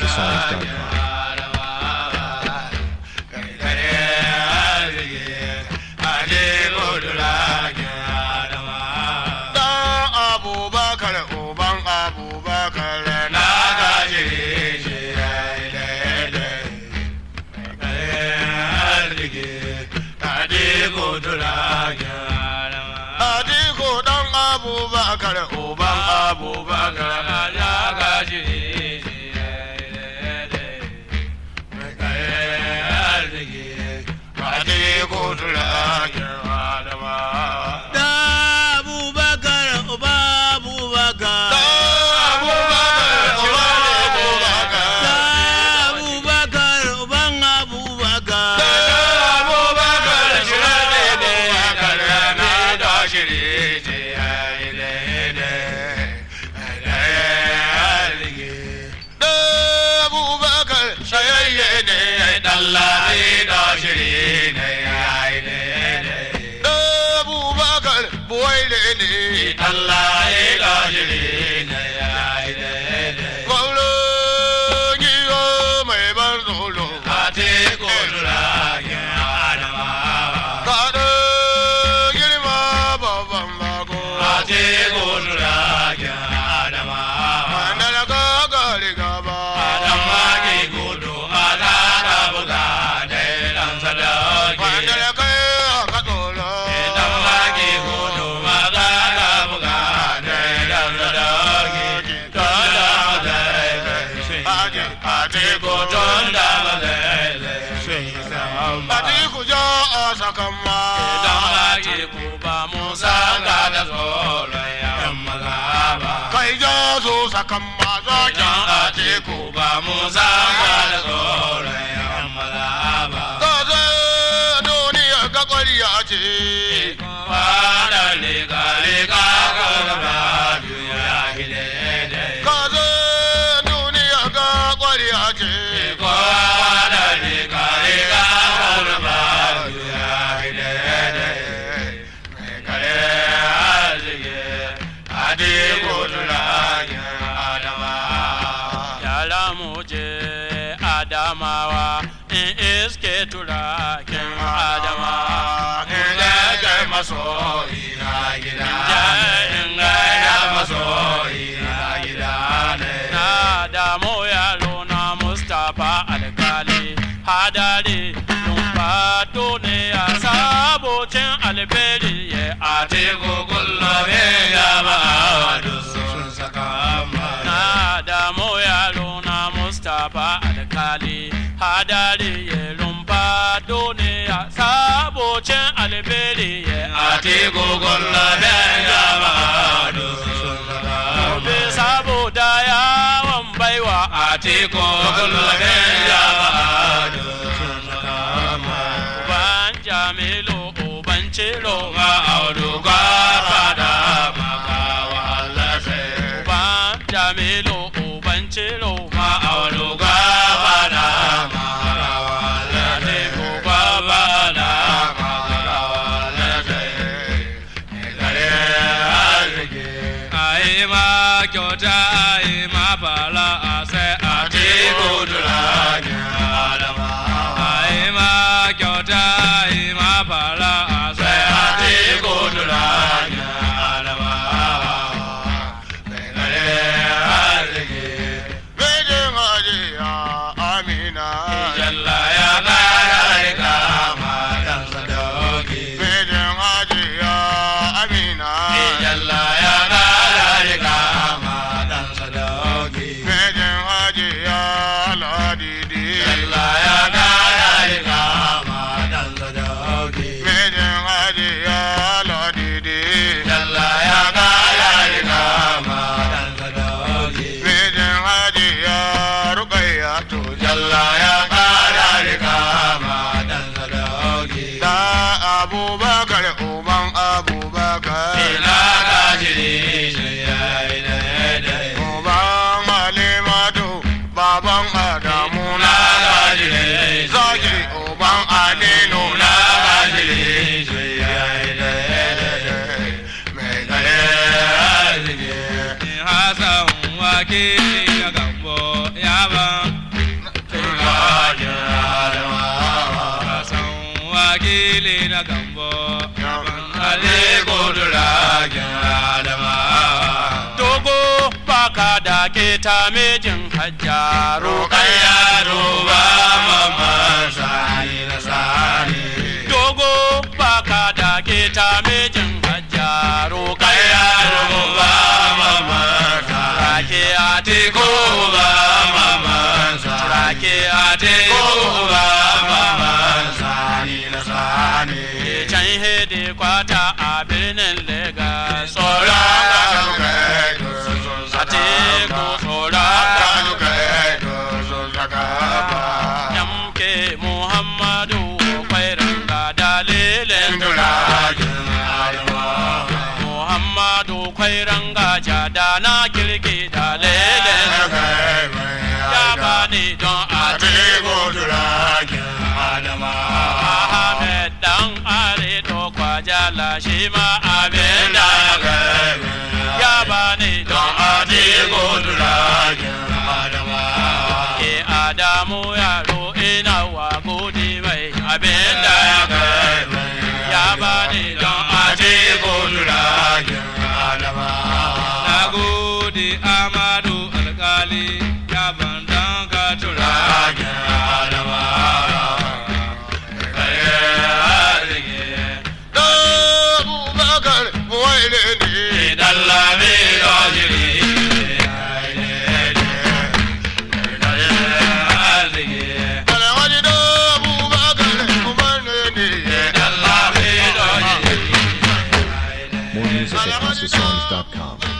MySongs.com. Dan Abubakar uban Abubakar na gaji shi Adiko dan Abubakar uban Abubakar na gaji Adiko tulagen Adama. Da Abubakar, Uba Abubakar. Da Abubakar, Uban Abubakar. Allah ya gajire ne ya yi daidai. Gwamnan giyo mai ban tsoro. Ate kodura ya adama. Kaɗo girma babban bako. Ate kodura ya adama. Mandala ka gari gaba. Adama ke gudu ala ka buga da ɗan sadaki. Mandala kai aka tsoro. Adama ke gudu ala ka buga da ɗan sadaki. Tonda mazai Ate ate ko tonda mazai Ate ku ja a sakan ma. Idan ake ku ba Musa ga da tsoron yan maza ba. Kai ja su sakan ma zakin ate ku ba Musa ga da tsoron yan maza ba. Kaza duniya ga kwariya ce. Kwana lega lega ga gaba duniya gidede. Kaza duniya ga kwariya ce. Kwana lega lega ga gaba duniya gidede. Mai kare arziki ade gudula adama. Yara mu je Adamawa in iske turakin Adama. Na damu yaro na Mustapha alkali hadari lumfato ne a sabocin alberi ya ate Na damu yaro na Mustapha alkali hadari ya lumfato ne a sabocin alberi ya Gobe saboda yawon baiwa a teko Uban Jamilu Uban Ciro ma auduga fada Uban Jamilu Uban Ciro ma auduga fada Teko baba Ai ma kyauta ai ma fara a sai a teko Ai ma kyauta ai ma fara a sai a teko Bejin hajiya Amina. Jalla ya kara ka Bejin hajiya Amina. Jalla ya kara ka Bejin hajiya Ladidi. Jalla ya kara ka Bejin hajiya Ladidi. Jalla ya kara ka Bejin hajiya Ruqayyatu. Jalla ya kara ka Da Abubakar uban Abubakar. Ina ka jiri shi ya yi daidai Uban Halimatu. Baban Adamu na gajire Zaki uban Aminu na gajire shi ya yi daidai Mai gare Hassan wake ya gambo ya ban ta mijin hajja Rukayya roƙayya duba mamman sani na sani. dogo baka da ke ta mijin hajja roƙayya Rukayya duba mamman sani. rake a teku Duba mamman sani. rake a teku Duba mamman sani na sani. can hede kwata a birnin Legas Tsoron tsoron kanu kai to sun a saka teku ba. tsoron Kanu kai to sun saka ba. Yamke Muhammadu kwairan ga dalilin Indulagen Adama. Muhammadu kwairan ga jada na kirki dalilin ya bani don a Atiku turagen Adama. Ahmed dan are to kwajala shi ma abin da ya bani don a Atiku turagen Adama. ke Adamu yaro ina wa gode mai abin da ya bani don a Atiku turagen Adama. Na gode Amadu alkali ya bandan ka tura. Turagen Adama. Abubakar Buwaile ne. Dallami dojiri. Alhaji da Abubakar Buwaile ne. Dallami dojiri. More music at HouseOfSongs.com.